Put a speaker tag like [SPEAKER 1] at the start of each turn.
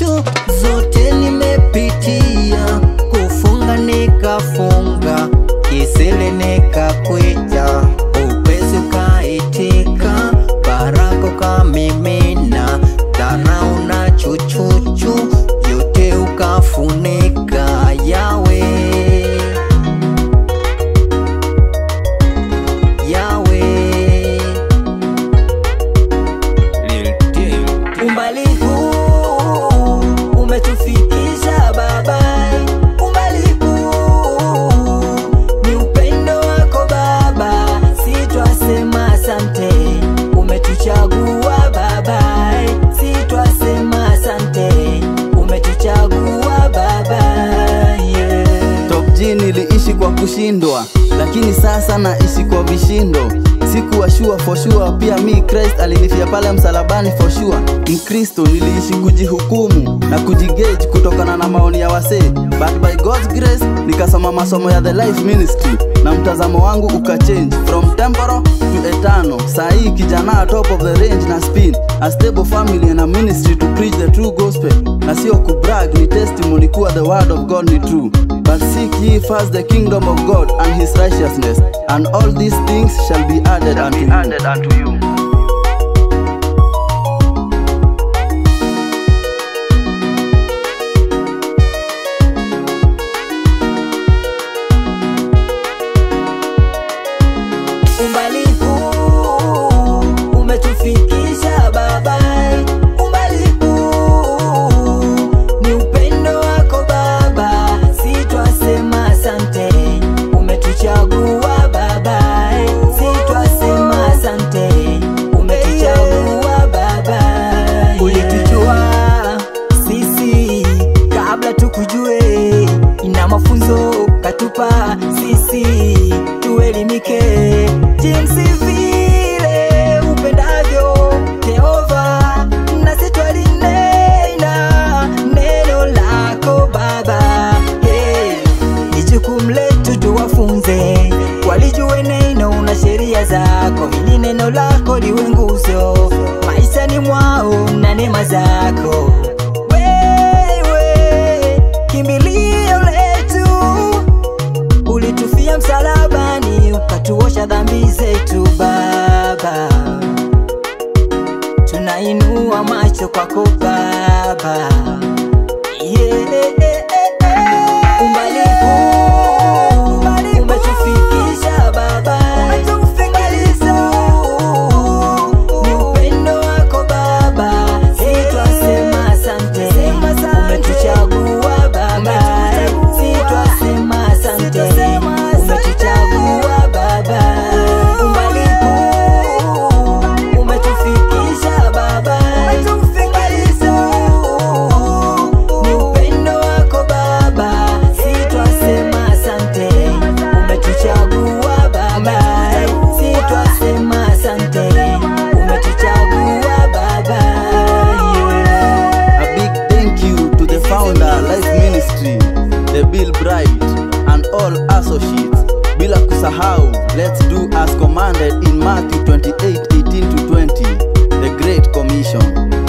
[SPEAKER 1] chuchu zote nimepitia, kufunga nikafunga, kisele nikakwita, upesi ukaitika, baraka ukamimina, dharau na chuchuchu yote ukafunika, yawe yawe Umbali huu umetufikisha Baba, umbali huu ni upendo wako Baba, sitwasema asante, umetuchagua Baba, sitwasema asante, umetuchagua Baba, yeah.
[SPEAKER 2] Top G niliishi kwa kushindwa, lakini sasa naishi kwa vishindo. Sikuwa sure for sure, pia mi Christ alinifia pale msalabani for sure. Mkristo niliishi kujihukumu na kujigauge kutokana na maoni ya wasee, but by God's grace nikasoma masomo ya the life ministry na mtazamo wangu ukachange from temporal to eternal. Saa hii kijana top of the range na spin a stable family and a ministry to preach the true gospel, na sio kubrag, ni testimony kuwa the word of God ni true. But seek ye first the kingdom of God and his righteousness, and all these things shall be added unto you.
[SPEAKER 3] added unto you.
[SPEAKER 1] Umbali huu umetufikisha Baba, umbali huu ni upendo wako Baba, sitwasema asante, umetuchagua Baba, sitwasema asante, umetuchagua Baba, ulitujua sisi kabla tukujue, ina mafunzo katupa sisi tuelimike jinsi vile upendavyo Jehova, nasi twalinena neno lako Baba. Hey, ni jukumu letu tuwafunze walijue neno na sheria zako, ili neno lako liwe nguzo maishani mwao na neema zako wewe kimbilio letu ulitufia msalabani ukatuosha dhambi zetu Baba, tunainua macho kwako Baba, yeah. Umbali huu umetufikisha Baba, umetufikisha ni upendo wako Baba, sitwasema asante, umetuchagua Baba, sitwasema asante, umetuchagua Baba, umbali huu umetufikisha Baba, ni upendo wako Baba, sitwasema asante, umetuchagua Baba, sitwasema asante, umetuchagua Baba, yeah.
[SPEAKER 2] A big thank you to the founder Life Ministry, the Bill Bright, and all associates. Bila kusahau, let's do as commanded in Matthew 28 18 to 20, the Great Commission.